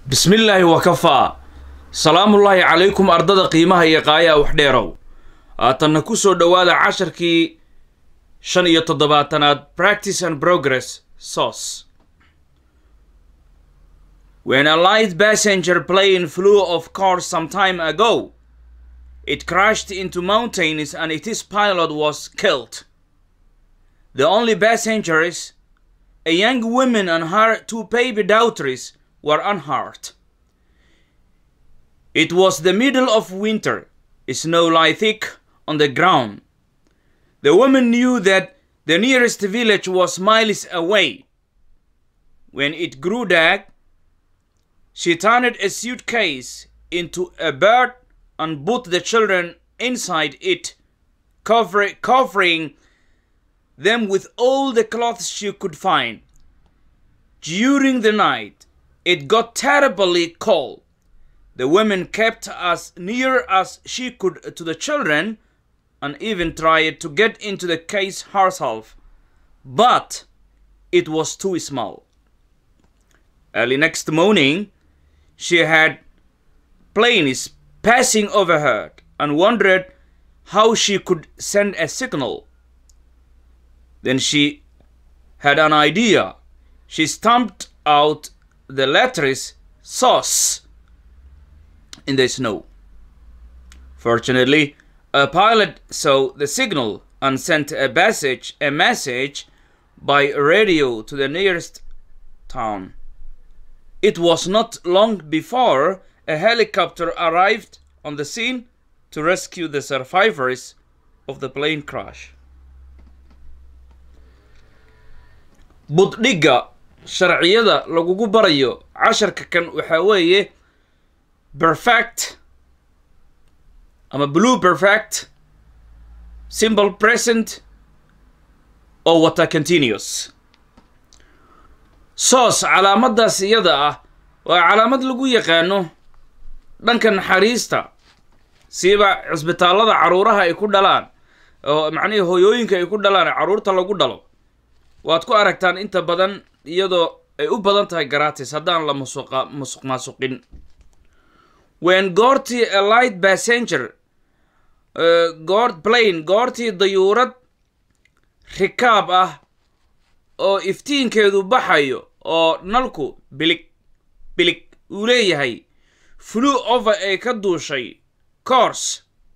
bismillaahi wakafaa salaamullaahi calaykum ardada qiimaha iyo qaayaa wax dheerow haatanna ku soo dhowaada casharkii shan iyo toddobaatanaad practice and progress sauce when a light passenger plane flew of course some time ago it crashed into mountains and its pilot was killed the only passengers a young woman and her two baby daughters were unhurt. It was the middle of winter. Snow lay thick on the ground. The woman knew that the nearest village was miles away. When it grew dark, she turned a suitcase into a bird and put the children inside it, cover- covering them with all the clothes she could find. During the night, it got terribly cold. The woman kept as near as she could to the children and even tried to get into the case herself, but it was too small. Early next morning, she had planes passing overhead and wondered how she could send a signal. Then she had an idea. She stamped out the letters sauce in the snow. Fortunately, a pilot saw the signal and sent a message a message by radio to the nearest town. It was not long before a helicopter arrived on the scene to rescue the survivors of the plane crash. buddhigga sharciyada lagugu barayo casharka kan waxaa weeye perfect ama blue perfect simple present oo wata continuous soos calaamadaas iyada ah waa calaamad lagu yaqaano dhanka naxariista siiba cisbitaallada caruuraha ay ku dhalaan oo macnihii hooyooyinka ay ku dhalaan caruurta lagu dhalo waad ku aragtaan inta badan iyadoo ay u badan tahay garatis haddaan la musuqa musuq maasuqin wen goortii a light passenger goor plane goortii dayuurad rikaab ah oo iftiinkeedu baxayo oo nalku bilig bilig uu leeyahay flew over ay ka duushay course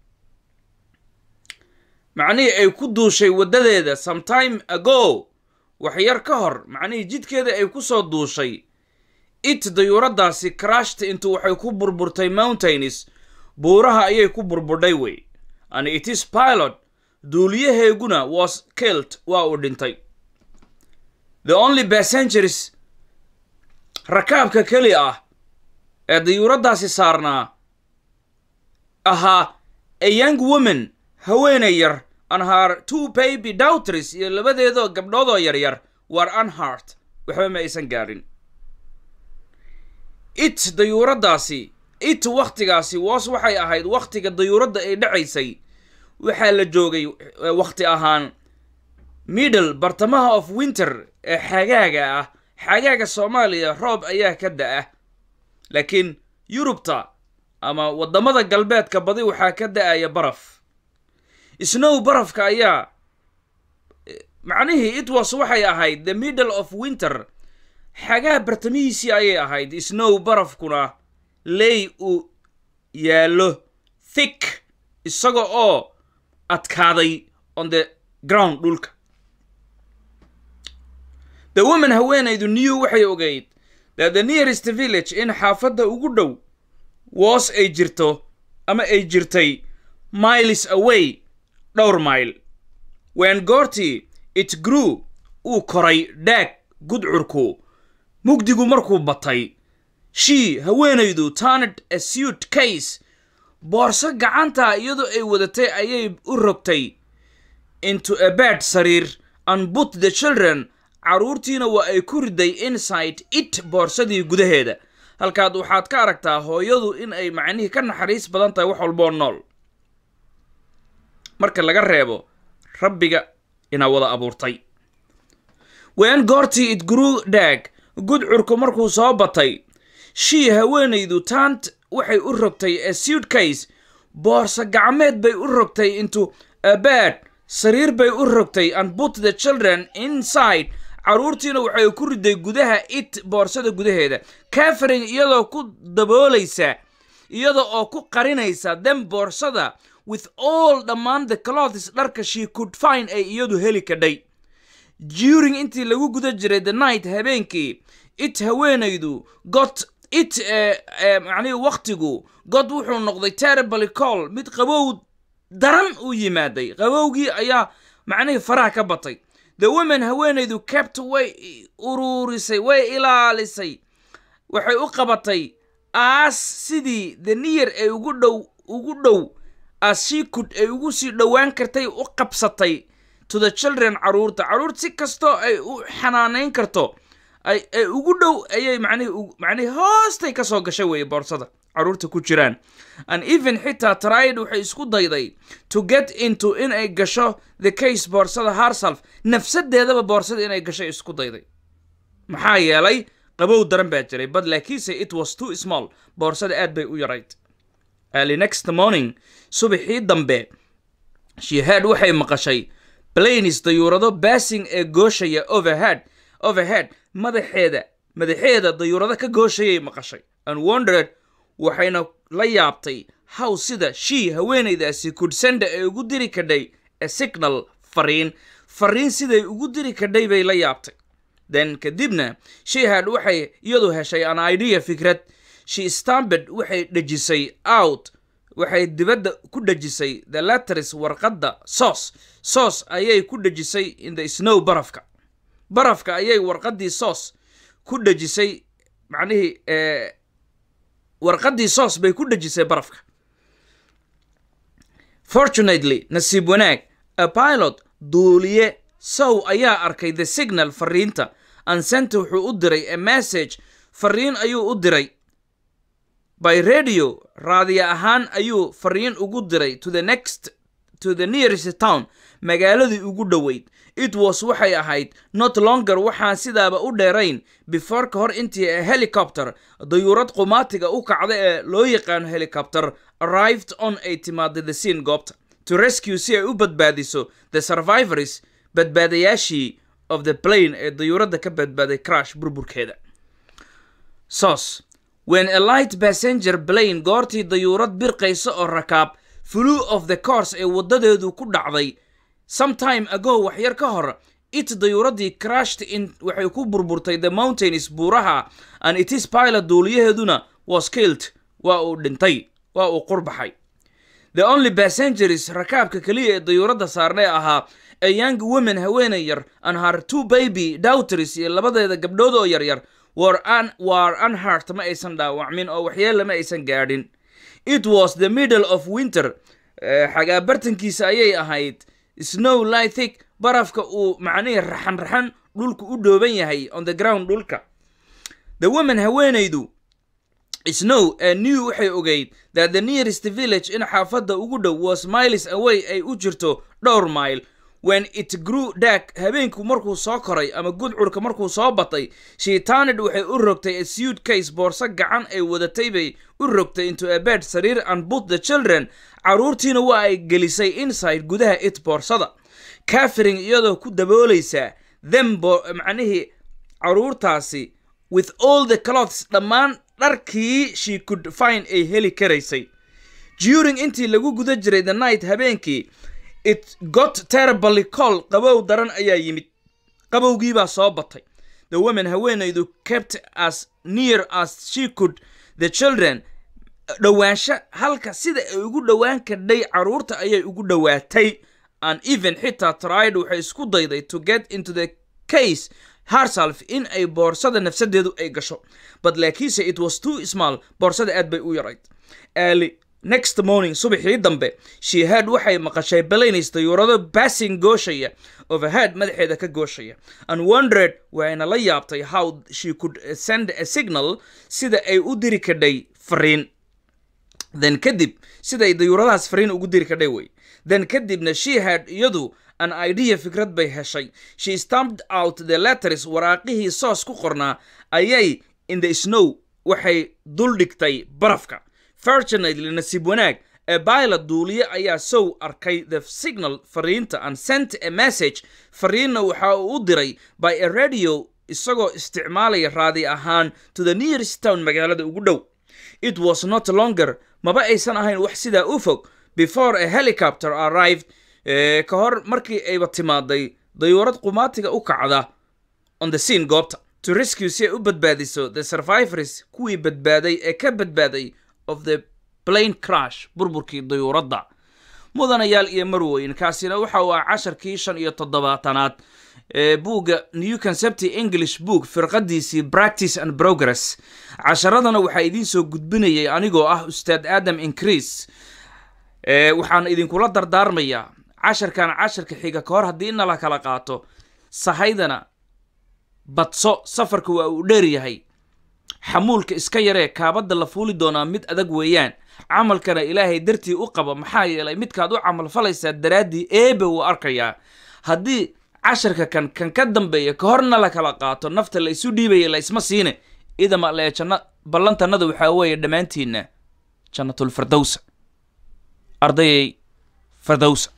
macnihii ay ku duushay waddadeeda sometime ago waxyar ka hor macnihii jidkeeda ay ku soo duushay it dayuuraddaasi crashta intu waxay ku burburtay mountains buuraha ayay ku burburdhay wey and itis pilot duuliyaheeguna was killed waa uu dhintay the only passengers rakaabka keli ah ee dayuuraddaasi saarnaa ahaa a young woman haweenay yar and her two baby daughters iyo labadeedoo gabdhoodoo yaryar war unhart waxba ma aysan gaadhin it dayuuraddaasi it wakhtigaasi woos waxay ahayd wakhtiga dayuuradda ay dhacaysay waxaa la joogay wakhti ahaan middle bartamaha of winter ee xagaaga ah xagaaga soomaaliya roob ayaa ka da-a laakiin yurubta ama waddamada galbeedka badi waxaa ka da-aya baraf snow barafka ayaa macnihii itwas waxay ahayd the middle of winter xagaa bartamihiisii ayay ahayd snow barafkuna ley uu yaallo thick isaga oo adkaaday on the ground dhulka the woman haweenaydu new waxay ogeyd that the nearest village in xaafadda ugu dhow woos ay jirto ama ay jirtay miles away dhowr mayl wen goortii it grew uu koray dhaag gudcurku mugdigu markuu batay shii haweenaydu turned a suit case boorso gacantaa iyadoo ay wadatay ayay u rogtay into a bed sariir and put the children carruurtiina waa ay ku riday inside it boorsadii gudaheeda halkaad waxaad ka aragtaa hooyadu in ay macnihii ka naxariis badan tahay wax walboo nool marka laga reebo rabbiga inaa wada abuurtay wen goortii it grew daag gudcurku markuu soo batay shii haweenaydu taant waxay u rogtay a suitcase boorsa gacmeed bay u rogtay into a bed sariir bay u rogtay and put the children inside carruurtiina waxay ku riday gudaha it boorsada gudaheeda catherine iyadoo ku daboolaysa iyada oo ku qarinaysa dem boorsada with all dhammaan the clothes dharka she could find ay iyadu heli kadhay during intii lagu guda jiray the night habeenkii it haweenaydu got it macnihii waktigu god wuxuu noqday terribly call mid qabow daran u yimaaday qabowgii ayaa macnihii faraha ka batay the woman haweenaydu kept way uruurisay way ilaalisay waxay u qabatay as sidii the near ay ugu dhow ugu dhow as she could ay ugu sii dhowaan kartay u qabsatay to the children caruurta caruur si kastoo ay u xanaanayn karto ay ugu dhow ayay macnihii macnihii hoostay ka soo gashay weeye boorsada caruurta ku jiraan and even xitaa tried waxay isku dayday to get into in ay gasho the case boorsada herself nafsadeedaba boorsada inay gasho isku dayday maxaa yeelay qabow daran baa jiray but laakiinse it was too small boorsada aad bay u yarayd early next morning subaxii dambe shehead waxay maqashay planes dayuurado bassing ee gooshaya overhead overhead madaxeeda madaxeeda dayuurado ka gooshayay maqashay and wondered waxayna la yaabtay how sida shii haweenaydaasi kudsenda ay ugu diri kadhay a signal fariin fariin siday ugu diri kadhay bay la yaabtay then kadibna shihad waxay iyadu heshay an idea fikrad she stambed waxay dhejisay out waxay dibadda ku dhejisay the letters warqadda soos soos ayay ku dhejisay in the snow barafka barafka ayay warqaddii soos ku dhejisay macnihii warqaddii soos bay ku dhejisay barafka fortunately nasiib wanaag a pilot duuliye sow ayaa arkay the signal fariinta ansenta wuxuu u diray a message fariin ayuu u diray by radio raadiya ahaan ayuu fariin ugu diray to the next to the nearest town magaaladii ugu dhoweyd it was waxay ahayd not longer waxaan sidaaba u dheerayn before ka hor intii a helicopter dayuurad qumaatiga u kacda ee loo yaqaano helicopter arrived on ay timaaday the scene goobta to rescue si ay u badbaadiso the survivors badbaadayaashii of the plane ee dayuuradda ka badbaaday crash burburkeeda sos when a light passenger plane goortii dayuurad birqaysa oo rakaab flew of the course ee waddadeedu ku dhacday sometime ago waxyar ka hor it dayuuraddii crashed in waxay ku burburtay the mountains buuraha and itis pilot duuliyaheeduna was killed waa uu dhintay waa uu qurbaxay the only passengers rakaabka keliya ee dayuuradda saarnay ahaa a young woman haweenay yar and her two baby daughters iyo labadeeda gabdhood oo yaryar war an war unhurt ma aysan dhaawacmin oo waxyeella ma aysan gaadhin it was the middle of winter xagaa bartankiisa ayay ahayd snow lithic barafka uu macnihii raxan raxan dhulku u dhooban yahay on the ground dhulka the woman haweenaydu snow a new waxay ogeyd that the nearest village in xaafadda ugu dhow was miles away ay u jirto dhowr mile when it grew dark habeenku markuu soo koray ama gudcurka markuu soo batay shiitaanid waxay u rogtay a suitcase boorso gacan ay wadatay bay u rogtay into a bed sariir and put the children carruurtiina waa ay gelisay inside gudaha it boorsada catherine iyadoo ku daboolaysa them macnihii carruurtaasi with all the cloths dhammaan dharkii she could find ay heli karaysay during intii lagu guda jiray the night habeenkii it got terribly call qabow daran ayaa yimid qabowgiibaa soo batay the woman haweenaydu kept as near as she could the children dhowaansho halka sida ay ugu dhowaan kadhay carruurta ayay ugu dhowaatay and even xitaa tried waxay isku dayday to get into the case herself in ay boorsada nafsadeedu ay gasho but laakiinse it was too small boorsada aad bay u yarayd early next morning subaxii dambe shehead waxay maqashay balanis dayuurado bassing gooshaya overhead madaxeeda ka gooshaya and wondered waxayna la yaabtay how she could send a signal sida ay u diri kadhay fariin then kadib siday dayuuradahaas fariin ugu diri kadhay wey then kadibna she had iyadu an idea fikrad bay heshay she stamped out the letters waraaqihii soos ku qornaa ayay in the snow waxay duldhigtay barafka fortunately nasiib wanaag ee pilot duuliye ayaa sow arkay the signal fariinta and sent a message fariinna waxa uu u diray by a radio isagoo isticmaalaya raadi ahaan to the nearest town magaalada ugu dhow it was not longer maba aysan ahayn wax sidaa u fog before a helicopter arrived eh, ka hor markii ayba timaaday dayuurad qumaatiga u kacda on the scene goobta to rescue si ay u badbaadiso the survivors kuwii badbaaday ee ka badbaaday of the plane crash burburkii dayuuradda mudanayaal iyo marweyn kaasina waxa uu ah casharkii shan iyo toddobaatanaad ee buugga new concept english book firqadiisii practice and progress casharadana waxaa idiin soo gudbinayay anigoo ah ustaad adam increase ee waxaan idinkula dardaarmayaa casharkan casharka xiga ka hor haddii nala kala qaato sahaydana badso safarka waa uu dheer yahay xamuulka iska yaree kaabadda la fuuli doonaa mid adag weeyaan camalkana ilaahay dartii u qaba maxaa yeelay midkaad u camal falaysaa daraaddii eebe wuu arkayaa haddii casharka kan kan ka dambeeya ka horna la kala qaato nafta la isu dhiibaya la isma siine idama lee janna ballantannada waxaa weeye dhammaantiinna jannatulfirdowsa ardayay firdowsa